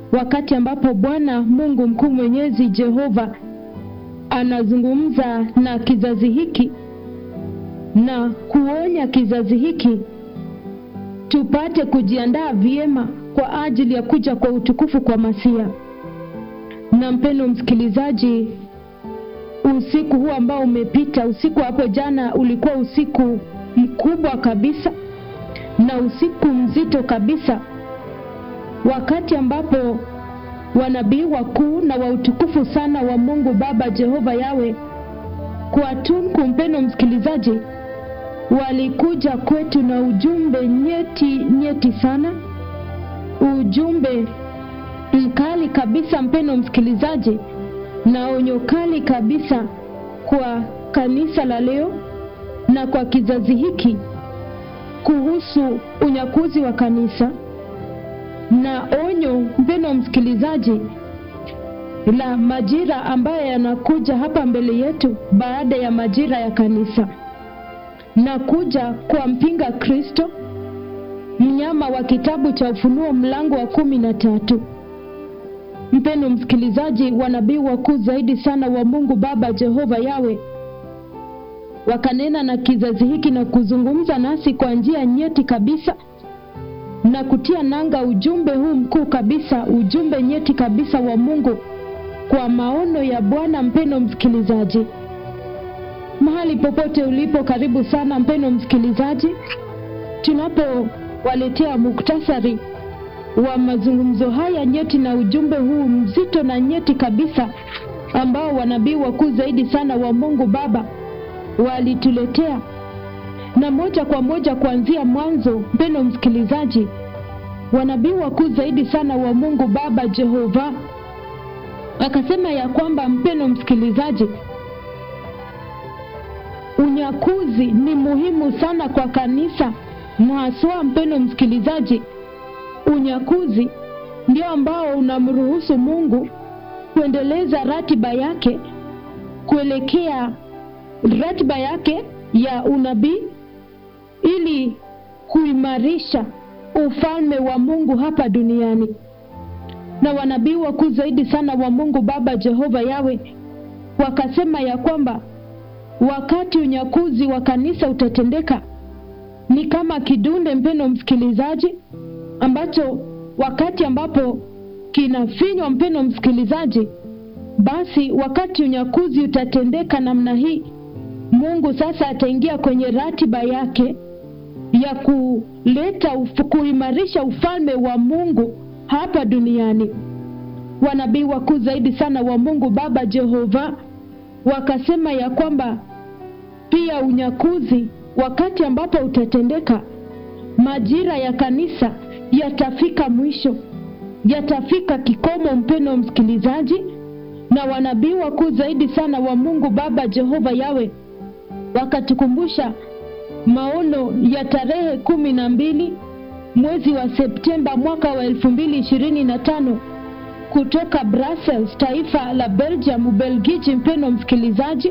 wakati ambapo Bwana Mungu mkuu mwenyezi Jehova anazungumza na kizazi hiki na kuonya kizazi hiki tupate kujiandaa vyema kwa ajili ya kuja kwa utukufu kwa Masia. Na mpendo msikilizaji, usiku huu ambao umepita, usiku hapo jana ulikuwa usiku mkubwa kabisa na usiku mzito kabisa, wakati ambapo wanabii wakuu na wa utukufu sana wa Mungu Baba Jehova Yawe kwa tunku, mpendo msikilizaji, walikuja kwetu na ujumbe nyeti nyeti sana, ujumbe mkali kabisa, mpendo msikilizaji, na onyo kali kabisa kwa kanisa la leo na kwa kizazi hiki kuhusu unyakuzi wa kanisa, na onyo mpendo msikilizaji la majira ambayo yanakuja hapa mbele yetu baada ya majira ya kanisa na kuja kwa mpinga Kristo, mnyama wa kitabu cha Ufunuo mlango wa kumi na tatu. Mpendo msikilizaji, wanabii wakuu zaidi sana wa Mungu Baba Jehova Yawe wakanena na kizazi hiki na kuzungumza nasi kwa njia nyeti kabisa na kutia nanga ujumbe huu mkuu kabisa, ujumbe nyeti kabisa wa Mungu kwa maono ya Bwana. Mpendo msikilizaji, mahali popote ulipo, karibu sana mpendo msikilizaji, tunapowaletea muktasari wa mazungumzo haya nyeti na ujumbe huu mzito na nyeti kabisa ambao wanabii wakuu zaidi sana wa Mungu Baba walituletea, na moja kwa moja kuanzia mwanzo, mpendo msikilizaji, wanabii wakuu zaidi sana wa Mungu Baba Jehova akasema ya kwamba, mpendo msikilizaji, unyakuzi ni muhimu sana kwa kanisa, na haswa mpendo msikilizaji, unyakuzi ndio ambao unamruhusu Mungu kuendeleza ratiba yake kuelekea ratiba yake ya unabii ili kuimarisha ufalme wa Mungu hapa duniani. Na wanabii wakuu zaidi sana wa Mungu Baba Jehova Yawe wakasema ya kwamba wakati unyakuzi wa kanisa utatendeka ni kama kidunde, mpendo msikilizaji, ambacho wakati ambapo kinafinywa, mpendo msikilizaji, basi wakati unyakuzi utatendeka namna hii, Mungu sasa ataingia kwenye ratiba yake ya kuleta uf, kuimarisha ufalme wa Mungu hapa duniani. Wanabii wakuu zaidi sana wa Mungu Baba Jehova wakasema ya kwamba pia unyakuzi wakati ambapo utatendeka, majira ya kanisa yatafika mwisho, yatafika kikomo, mpendo msikilizaji. Na wanabii wakuu zaidi sana wa Mungu Baba Jehova Yawe wakatukumbusha maono ya tarehe kumi na mbili mwezi wa Septemba mwaka wa elfu mbili ishirini na tano kutoka Brussels, taifa la Belgium, Ubelgiji, mpendo msikilizaji,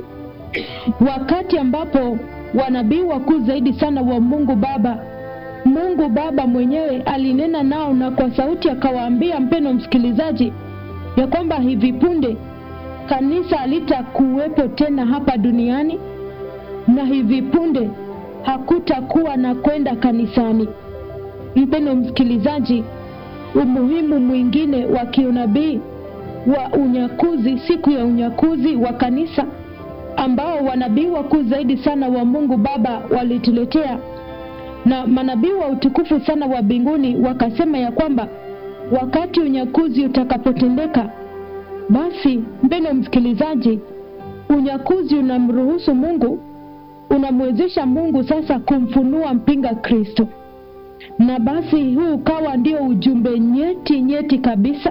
wakati ambapo wanabii wakuu zaidi sana wa Mungu Baba, Mungu Baba mwenyewe alinena nao na kwa sauti akawaambia, mpendo msikilizaji, ya kwamba hivi punde kanisa halitakuwepo tena hapa duniani na hivi punde hakutakuwa na kwenda kanisani. Mpendo msikilizaji, umuhimu mwingine wa kiunabii wa unyakuzi, siku ya unyakuzi wa kanisa ambao wanabii wakuu zaidi sana wa Mungu Baba walituletea, na manabii wa utukufu sana wa mbinguni wakasema ya kwamba wakati unyakuzi utakapotendeka, basi mpendo msikilizaji, unyakuzi unamruhusu Mungu, unamwezesha Mungu sasa kumfunua mpinga Kristo na basi huu ukawa ndio ujumbe nyeti nyeti kabisa,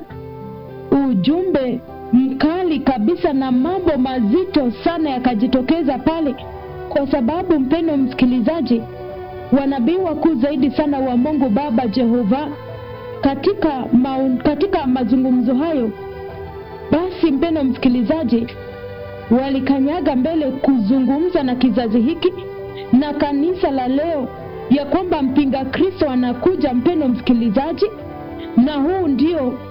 ujumbe mkali kabisa, na mambo mazito sana yakajitokeza pale, kwa sababu mpendo msikilizaji, wanabii wakuu zaidi sana wa Mungu Baba Jehova katika, maun, katika mazungumzo hayo, basi mpendo msikilizaji, walikanyaga mbele kuzungumza na kizazi hiki na kanisa la leo ya kwamba mpinga Kristo anakuja, mpendo msikilizaji, na huu ndio